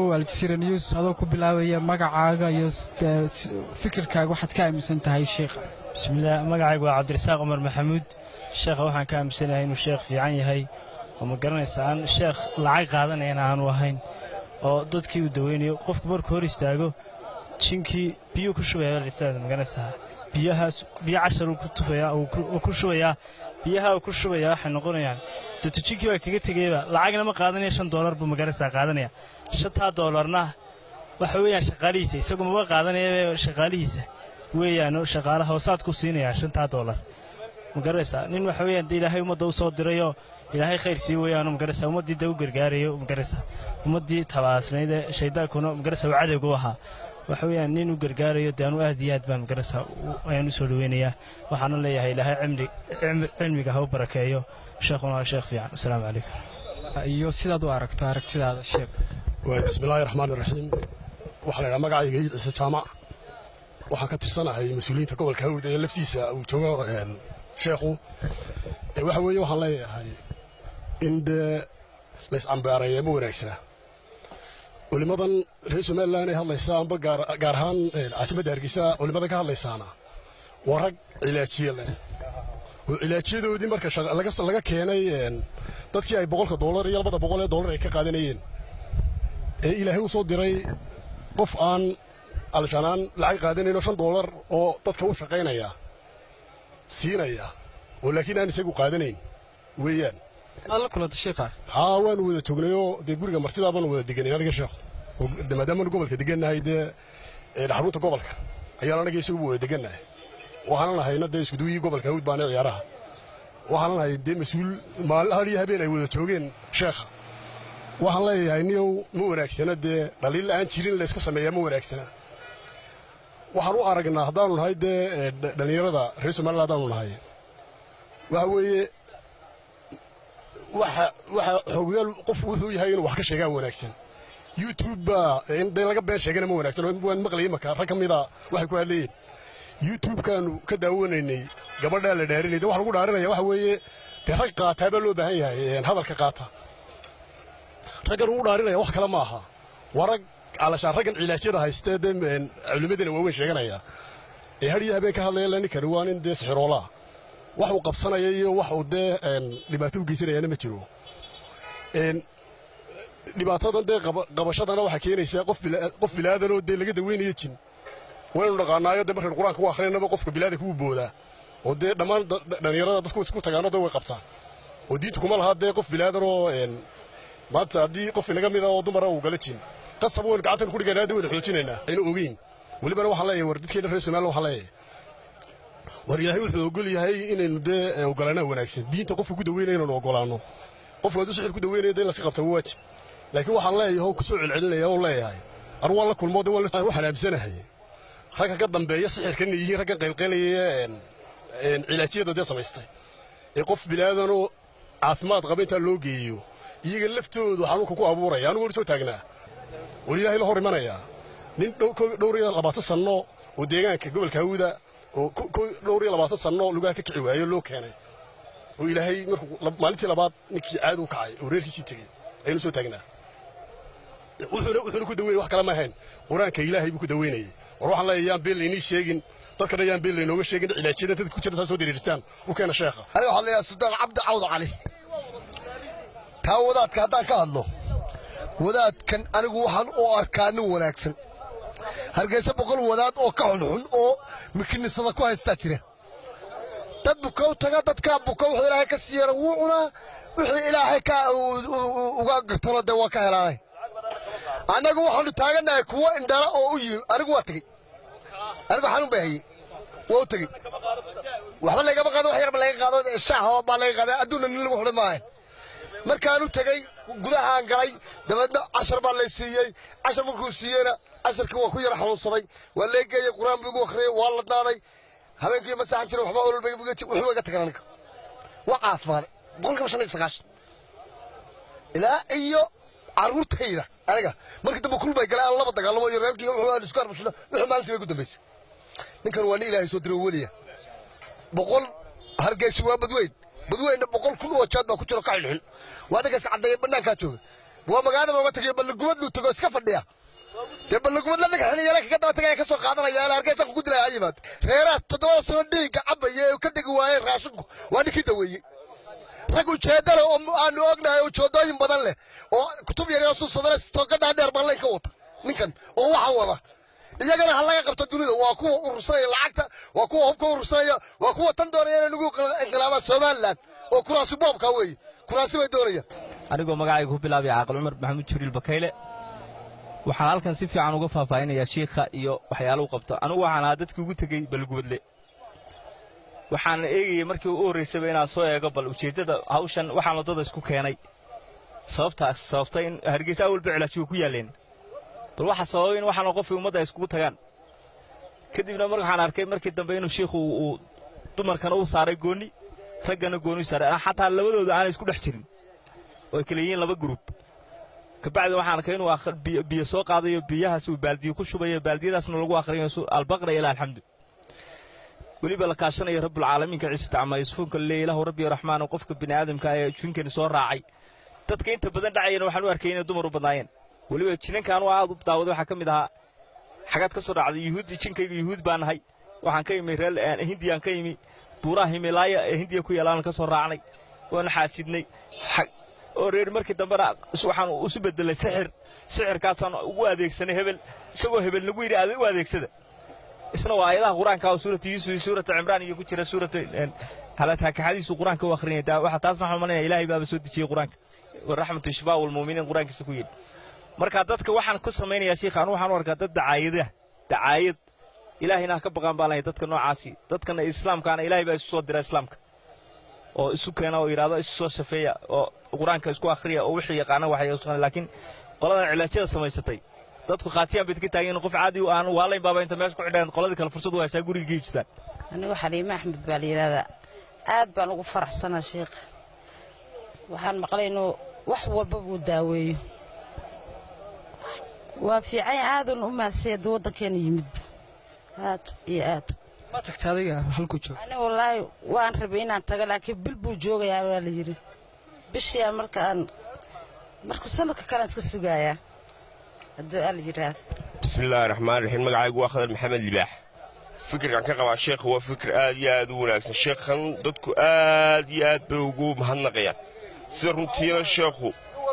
aljasiira news adoo ku bilaabaya magacaaga iyo fikirkaaga waxaad ka aaminsan tahay sheekha bismillaah magacaygu waa cabdirasaaq cumar maxamuud sheekha waxaan ka aaminsanahay inuu sheekh fiican yahay oo ma garanaysa aan sheekh lacag qaadanayana aanu ahayn oo dadkii uu daweynayo qofku markuu hor istaago jinkii biyuu ku shubaya magaranaysaa biyahaas biyo cashar uu ku tufayaa uu ku shubayaa biyaha uu ku shubayaa waxay noqonayaan dooto jinkii waa kaga tegayba lacagna ma qaadanaya shan doolar buu magaranaysaa qaadanaya shantaa doolarna waxa weeyaan shaqaalihiisa isagu maba qaadanaya shaqaalihiisa weeyaan shaqaalaha hoosaadku siinayaa shantaa doolar ma garanaysaa nin waxa weeyaan dee ilaahay ummadda u soo dirayoo ilaahay khayr sii weeyaan magaraysaa ummaddii dee u gargaarayo magaraysaa ummaddii tabaasnayd ee shaydaankuna magaraysaa uu cadowga u ahaa waxa weeyaan nin u gargaarayo dee anu aad iyo aad baan magaraysaa ayaan u soo dhoweynayaa waxaana leeyahay ilaahay cimri cilmiga ha u barakeeyo sheekhuna waa sheekh fiican asalaamu calaykum iyo sidaad u aragto aragtidaada sheeg bismillaahi raxmaani raxiim waxaa la ydhaha magacayga iid ciise jaamac waxaan ka tirsanahay mas-uuliyiinta gobolka hawd ee laftiisa uu joogo sheekhu waxa weeye waxaan leeyahay in dee layscambaareeya ma wanaagsana culimmadan reer somalilan ay hadlaysaa amba gaar ahaan caasimadda hargeysa culimmadan ka hadlaysaana waa rag cilaajiye leh oo cilaajiyadoodii marka laga keenay dadkii ay boqolka doolar iyo labada boqol ee doolar ay ka qaadanayeen ee ilaahay u soo diray qof aan alshanaan lacag qaadanaynoo shan doolar oo dadka u shaqaynaya siinaya oo laakiin aan isagu qaadanayn weeyaan aad la kulanta sheekha haa waanu wada joognayoo dee guriga martidaa baanu wada deganay aniga sheekhu maadaamaanu gobolka degannahay dee xarunta gobolka ayaan anaga isaguba wada degannahay waxaanan nahayna dee iskuduwiyii gobolka hawd baana ciyaaraha waxaanan nahay dee mas-uul maalin hal iyo habeen ay wada joogeen sheekha waxaan leeyahay niyow ma wanaagsana dee dhaliil aan jirin laysku sameeyaa ma wanaagsana waxaan u aragnaa haddaanu nahay dee dhallinyarada reer somalilan haddaanu nahay waxa weeye waxa waxa xogayaal qofku wuxuu yahay inuu wax ka sheegaa wanaagsan youtube baa in dee laga been sheegana ma wanaagsan waan maqlayay marka rag ka mida waxay ku hadlayeen youtube-kaanu ka daawanaynay gabadhaa la dhaarinay de waxa lagu dhaarinaya waxa weeye dee rag qaataa baa loo baahan yahay hadalka qaata raggan ugu dhaarinaya wax kale ma aha waa rag calashaan raggan cilaajyada haystee dee culimmadana waaweyn sheeganaya ee hadhiyo habeen ka hadlaya ninkani waa nin dee sixiroolaa wax uu qabsanaya iyo wax uu dee dhibaato u geysanayaana ma jiro dhibaatadan dee qabashadana waxaa keenaysaa qof bilaadanoo dee laga daweynayo jin waynu dhaqaanaayo dee markaynu qur-aanka u akhrinaynaba qofka bilaadanka wuu boodaa oo dee dhammaan dhallinyarada dadku isku tagaano dee way qabtaan oo diinta kuma lahaa dee qof bilaadanoo maanta haddii qof inaga mida oo dumara uu gala jin qasab waynu gacantan ku dhiganaa dee waynu xoojinaynaa aynu ogeyn welibana waxaan leeyahay war dadkeena reer somaliland waxaan leeyahay war ilaahay wuxuu ogol yahay inaynu dee ogolaanaa wanaagsan diinta qofka ku daweynaya inaynu ogolaanno qofku hadduu sixir ku daweynaya dee in laska qabta waajib laakiin waxaan leeyahay oo kusoo celcelinaya oo leeyahay anu waan la kulmo dee waxaan aamsanahay ragga ka dambeeya sixirkan yihiin raggan qaylqaylaya cilaajiyada dee samaystay ee qof bilaadanoo caafimaad qaba intaa loo geeyo iyaga laftoodu xanuunka ku abuuraya anugu hor soo taagnaa war ilaahay la hor imanayaa nin dhowr iyo labaatan sanno oo deegaanka gobolka hawda oo dhowr iyo labaatan sanno lugaha ka kici waayo loo keenay oo ilaahay markuu maalintii labaad ninkii caadi u kacay oo reerkiisii tegey aynu soo taagnaa wuxuuna ku daweeyey wax kale ma ahayn qur-aanka ilaahay buu ku daweynayey war waxaan leeyahay yaan been laynii sheegin dadkana yaan been laynooga sheegin cilaajyada dadka ku jira saa soo diriiristaan u keena sheekha aniga waxaan leeyahay sultaan cabdi cawd cali taa wadaadka haddaan ka hadlo wadaadkan anigu waxaan u arkaa nin wanaagsan hargeysa boqol wadaad oo ka xunxun oo mikinisada ku haystaa jira dad bukow taga dadkaa bukow wuxuu ilaahay ka siiyana wuu cunaa wixii ilaahay ka uga gartona dee waa ka helaanay annagu waxaanu taagannahay kuwo indhala oo u yimi anigu waa tegey anigu xanuun bay hayey waa u tegey waxba lagama qaado wax yarba laga qaado shaaha baa laga qaaday adduunna nin lagu xidhan maahan markaanu tegey gudahaan galay dabeedna cashar baa lay siiyey cashar markuu siiyeyna casharkii waa ku yara xanuunsaday waa lee geeyey qur-aan buu igu akhriyey waa ladnaaday habeenkii ma saaxan jirin waxba olol wuxuu iga tagan aniga waa caafimaaday boqolkiiba shan iyo sagaashan ilaa iyo carruurtayda aniga markii dambe kulbay galeen aan laba dagaalamo iyo reerkii wuxuu isku arbashino wuxuu maalintii ugu dambaysay ninkan waa nin ilaahay soo diray weliya boqol hargeysi waa badweyn badweynna boqol kun oo jaad baa ku jiro ka xilxil waa ninkaas caddeeya bannaankaa jooga waa magaalada looga tagayo ballagubad luu tago iska fadhiya dee ballagubad la dhagax xiliyeele kaga daba tagaya ka soo qaadanaya ilaa hargeysa ku dilaya ha yimaado reerahaas toddobada sano dhiigga cabaya ee ka degi waayeen raashinku waa ninkii daweeyey rag ujeedda leh oo aanu ognahay ujeedooyin badan leh oo kutub yaryar suusadale toogadhaa dheer balay ka wata ninkan oo waxa wada iyagana ha laga qabto dunida waa kuwa urursanaya lacagta waa kuwa hubka urursanaya waa kuwa tan doonaya inay nagu inqilaabaan somalilan oo kuraasi boobka weeye kuraasi bay doonayaan anigoo magacayga ku bilaabaya caaqil cumar maxamuud jibriil bakayle waxaan halkan si fiican uga faahfaahinayaa shiikha iyo waxyaalahu qabto anigu waxaan ahaa dadkii ugu tegey balgubadle waxaan eegayay markii u horraysayba inaan soo eego bal ujeeddada hawshan waxaan waddada isku keenay sababtaas sababtay in hargeysa awalba cilaajiga ku yaalleen bal waxa sababay in waxaanoo qofkii ummadda ay iskugu tagaan kadibna mar waxaan arkay markii dambe inuu shiikhu uu dumarkana u saaray goonni raggana goonni u saaray xataa labadooda aanay isku dhex jirin oo ay kala yihiin laba gruub kabacdi waxaan arkay inuu biyo soo qaadayo biyahaas uu baaldiyo ku shubayo baaldiyadaasna lagu akhriyo albaqra ilaa alxamdu weliba la kaashanayo rabbulcaalamiinka ciise tacma yusufunka leeya ilahu rabbi raxmaan qofka bini aadamka ee jinkani soo raacay dadka inta badan dhacayana waxaan u arkay inay dumar u badnaayeen weliba jinanka anuu aad u daawaday waxaa ka mid ahaa xagaad ka soo dhacday yuhuud jinkayga yuhuud baan nahay waxaan ka imi reer hindiyaan ka imi buuraha himilaaya ee hindiya ku yaalaan ka soo raacnay waana xaasidnay oo reer markii dambena waxaan isu bedelay sixir sixirkaasaan ugu adeegsanay hebel isagoo hebel nagu yidhi u adeegsada isna waa aayadaha qur-aanka oo suurata yuusuf iyo suurata cimraan iyo ku jira suurata halataakaxadiisu qur-aanka u akhrinaya waxa taasna waxaan malinaya ilaahay baaba soo dejiyey qur-aanka waraxmatu shifaa walmuuminiin qur-aankiisa ku yidhi marka dadka waxaan ku samaynayaa shiikha anu waxaan u arkaa dad dacaayada dacaayad ilaahayna ha ka baqaan baan lahay dadka noocaasi dadkana islaamkaana ilaahay baa isu soo dira islaamka oo isu keena oo yidhahdo isu soo shafeeya oo qur-aanka isku akhriya oo wixii yaqaana waxay laakiin qoladan cilaajyada samaysatay dadku khaatiyaan bay ka taagan qof caadi aan waalayn baaba inta meesha ku xidheen qoladii kale fursad u heshaa guriga ka iibsadaan anigu xaliime axmed baa la yidhahdaa aad baan ugu faraxsanaa sheikha waxaan maqlay inuu wax walba buu daaweeyo waa fiican aadan u mahadsan haddii waddankeena yimidba aad iyo aad ma tagta adiga halku joog ani wallaahi waan rabay inaan tago laakiin bil buu joogayaa waa la yidhi bishiyaa markaan marka sanadka kalean iska sugaayaa haddii aa la yidhaahdo bismi illaahi raxmaan raxiim magacaygu waa khadar maxamed libaax fikirkan ka qabaa sheekha waa fikir aad iyo aad u wanaagsan sheekhan dadku aad iyo aad bay ugu mahadnaqayaan sida runtiina sheekhu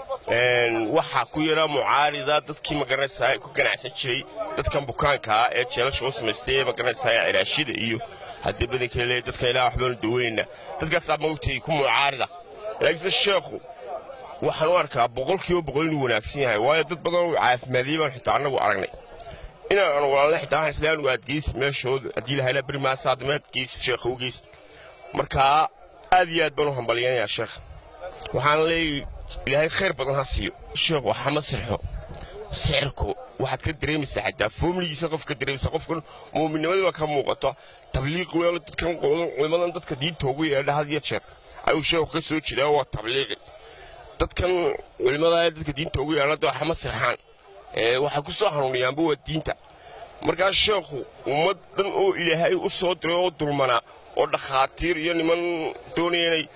waxaa ku yara mucaarida dadkii magaranaysaa ku ganacsan jiray dadkan bukaankaa ee jeelasha u samaystay ee magaranaysaa cilaashida iyo haddii badanka le dadka ilaa waxbaanu daweynna dadkaasaa maogtay ku mucaarida laakiinse sheekhu waxaan u arkaa boqolkiiba boqol inuu wanaagsan yahay waayo dad badan oo caafimaadiyey baan xitaa annagu aragnay inaan anu walaalna xitaa waxaan isla anugu aad geysid meeshooda haddii lahayla beri maasa haddama aad geysid sheekha u geysid markaa aad iyo aad baan u hambalyanayaa sheekha waxaan leeyahay ilaahay khayr badan ha siiyo sheekhu waxama sirxo sixirku waxaad ka dareemaysaa xataa foomligiisa qof ka dareemaysaa qofkan muuminnimadii baa ka muuqato tabliiq weelo dadkan culimadan dadka diinta ugu yeedha had iyo jeer ayuu sheekhu ka soo jeedaa waa tabliiqi dadkan culimmada ee dadka diinta ugu yeedha waxama sirxaan waxay ku soo hanuuniyaanba waa diinta markaas sheekhu ummad dhan oo ilaahay u soo diray oo dulmanaa oo dhakhaatiir iyo niman doonaya inay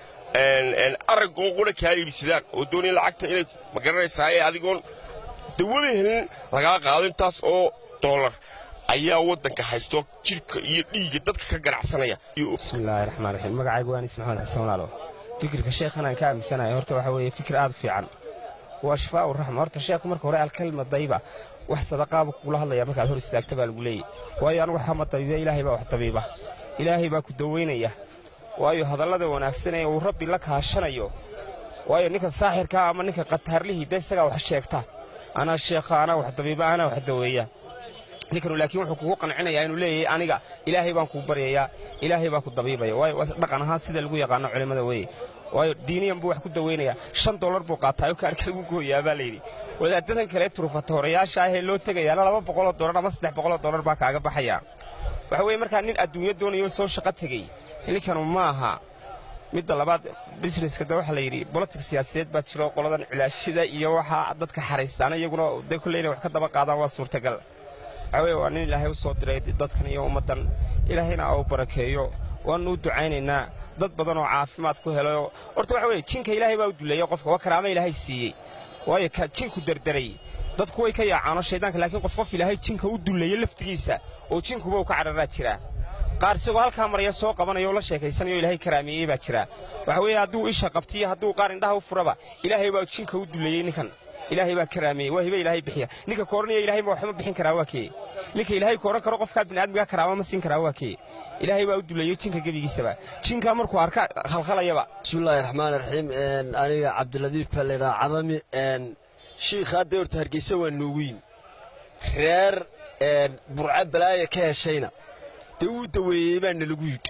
araggoo qura kaa iibsadaan oo doonaya lacagta inay magaranaysaa ee adigoon dawada helin lagaa qaado intaas oo doolar ayaa waddanka haysto jidhka iyo dhiigga dadka ka ganacsanaya bismillaahi raxmaan raxiim magacaygu waan is maxamed xasan walaalo fikirka sheekhan aan ka aaminsanahay horta waxa weeye fikir aad u fiican waa shifaa u raxma horta sheekhu marka hore alkalma dayba wax sadaqaaba kugula hadlaya markaad hor istaagta baa lagu leeyahy waayo anigu waxama dabiiba ilaahay baa wax dabiiba ilaahay baa ku dawaynaya waayo hadallada wanaagsan ee uu rabbi la kaashanayo waayo ninka saaxirkaa ama ninka qataarlihii de isagaa wax sheegta anaa sheekha anaa wax dabiiba anaa wax daweeya ninkanu laakiin wuxuu kugu qancinayaa inuu leeyahay aniga ilaahay baan kuu baryayaa ilaahay baa ku dabiibaya waayo dhaqan ahaan sida lagu yaqaano culimmada weeye waayo diiniyan buu wax ku daweynayaa shan dollar buu qaataayo kaarhka lagu gooyaa baa layidhi wadaadadan kale turufatohorayaasha ah ee loo tegayaana laba boqoloo dollar ama saddex boqoloo dollar baa kaaga baxaya waxa weeye markaa nin adduunyo doonayo soo shaqo tegey ninkanu ma aha midda labaad busineska de waxaa la yidhi bolotik siyaasadeed baa jiro qoladan cilaashida iyo waxaa dadka xaraystaana iyaguna de kulle inay wax ka daba qaadaan waa suurtagal waxaa weye waa nin ilaahay u soo diray dadkan iyo ummaddan ilaahayna au barakeeyo waannu u ducaynaynaa dad badan oo caafimaad ku helayo horta waxa weye jinka ilaahay baa u duleeya qofka waa karaama ilaahay siiyey waayo ka jinku derderay dadku way ka yaacaano shaydaanka laakiin qof qof ilaahay jinka u dullaya laftigiisa oo jinkuba uu ka cararaa jiraa qaar isagoo halkaa maraya soo qabanaya oo la sheekaysanayo ilaahay karaameeyey baa jira waxa weeye hadduu isha qabtiyo hadduu qaar indhaha u furaba ilaahay baa jinka u dullayey ninkan ilaahay baa karaameeyey waa hibe ilaahay bixiya ninka kooranaya ilaahay ma waxba bixin karaa waa kee ninka ilaahay kooran karo qofkaa bini'aadmiga karaama ma siin karaa waa kee ilaahay baa u dullayey jinka gebigiisaba jinka markuu arka khalkhalayaba bismillaahi raxmaan raxiim aniga cabdiladiif baa laydhaha cadami shiikha hadda horta hargeysa waa nuugiin reer burca balaaya ka heshayna dee wuu daweeyey baa nalagu yidhi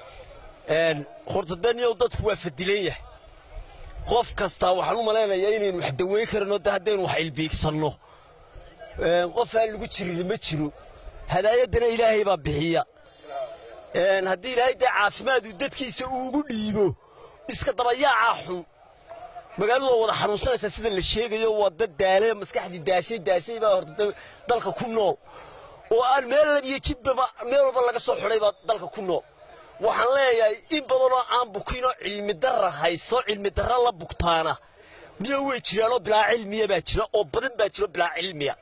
horta daniyow dadku waa fadilan yahay qof kastaa waxaan u malaynayaa inaynu wax daweyn karinoo de haddaynu wax ilbiigsanno qof aan lagu jirin ma jiro hadaayaddana ilaahay baa bixiya haddii ilaahay dee caafimaadu dadkiisa uugu dhiibo iska dabayaacaa xun magaaladu waa wada xanuunsanaysaa sida la sheegayo waa dad daale maskaxdii daashay daashay baa horta dalka ku nool oo aan meel labiyo jidbaba meel walba laga soo xidhay baa dalka ku nool waxaan leeyahay in badanoo aan bukinoo cilmi darra hayso cilmi darra la bugtaana miya way jiraanoo bilaa cilmiya baa jira oo badan baa jiro bilaa cilmiya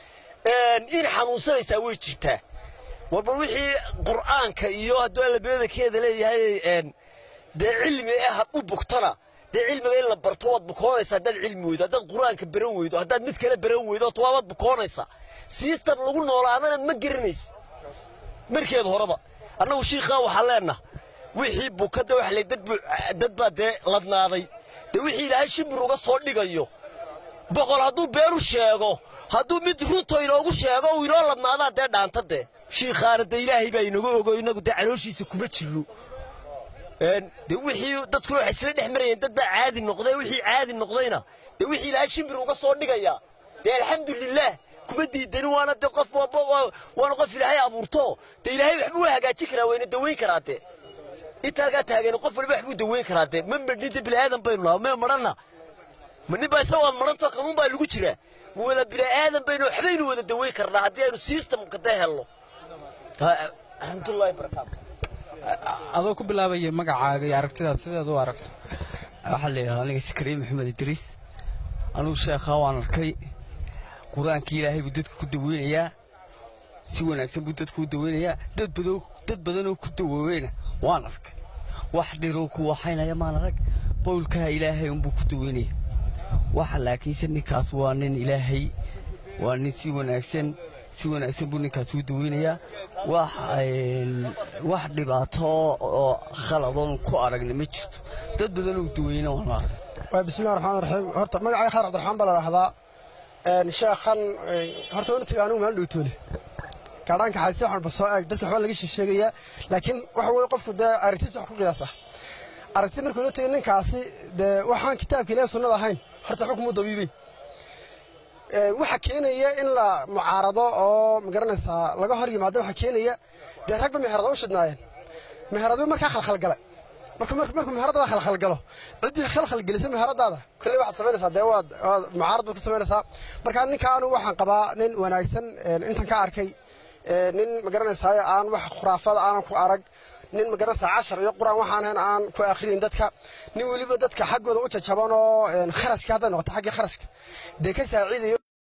in xanuunsanaysaa way jirtaa warba wixii qur'aanka iyo hadduu allabeedankeeda leeyahay dee cilmi eh had u bugtana dee cilmiga in la barto waad bukoonaysaa haddaad cilmi weydo haddaad qur'aanka baran weydo haddaad mid kale baran weydo horta waabaad bukoonaysaa sistam lagu noolaadana ma garanaysa markeeda horeba annagu shiikhaa waxaan leenaha wixii bukadda wax le dad baa dee ladnaaday dee wixii ilaahay shimbir uga soo dhigayo boqol hadduu beenu sheego hadduu mid runto inoogu sheego uu inoo ladnaadaa dee dhaanta dee shiikhaana dee ilaahay baa inaga ogo innagu dee calooshiisa kuma jirno dee wixii dadkuna waxay isla dhex marayeen dad baa caadi noqday wixii caadi noqdayna dee wixii ilaahay shimbir uga soo dhigaya dee alxamdulilaah kuma diidani waana dee qof waana qof ilaahay abuurto dee ilaahay waxbuu hagaajin karaa wayna daweyn karaa dee inta halkaa taagan qof waliba waxbuu daweyn karaa dee ma madhinta bini'aadan baynu naha ma madhanna ma nin baa isagoo madhanto kanuun baa lagu jiraa ma wada bini'aadan baynu waxbaynu wada daweyn karnaa haddii aynu systemka dee helno alxamdulillahi barakaatu adoo ku bilaabaya magacaaga iyo aragtidaad sideed u aragto waxaa la yidhahdaa aniga sakariin maxamed idriis anugu sheekhaa waan arkay qur-aankii ilaahay buu dadka ku daweynayaa si wanaagsan buu dadka u daweynayaa dad badan dad badanoo ku dawooweyna waan arkay wax dhiroo ku waxaynaya maan arag bowlkaha ilaahay unbuu ku daweynaya waxa laakiinse ninkaas waa nin ilaahay waa nin si wanaagsan si wanaagsan buu ninkaas u daweynayaa wax wax dhibaato oo khaladoon ku aragna ma jirto dad badanoo daweyna waan arag waa bismillahi raxmaan raxiim horta magacay khayr cabdiraxmaan baa la dhahdaa sheekhan horta wantiga anigu meel dhowtoole gaadhaanka xayse waxaan ba soo eeg dadka waxbaa laga sheegayaa laakiin waxa weye qofku dee aragtiis wax ku qiyaasa aragti markuu la tegay ninkaasi dee waxaan kitaabka ilaahi sunnada ahayn horta xukumu dabiibay waxa keenaya in la mucaarado oo magaranaysaa laga hor yimaado waxa keenaya dee ragba meherada u shidnaayeen meheradu markaa khalkhalgalay marka markuu meheradaada khalkhalgalo ciddii khalkhalgelisa meheradaada kolley waxaad samaynaysaa dee waad waad mucaarad baad ku samaynaysaa marka ninkaanu waxaan qabaa nin wanaagsan intan ka arkay nin magaranaysaa aan wax khuraafada aanan ku arag nin magaranaysaa cashar iyo qur-aan waxaan ahayn aan ku akhriyin dadka nin weliba dadka xaggooda u jajaban oo kharashka hadday noqoto xaggii kharashka dee ka saaciidayo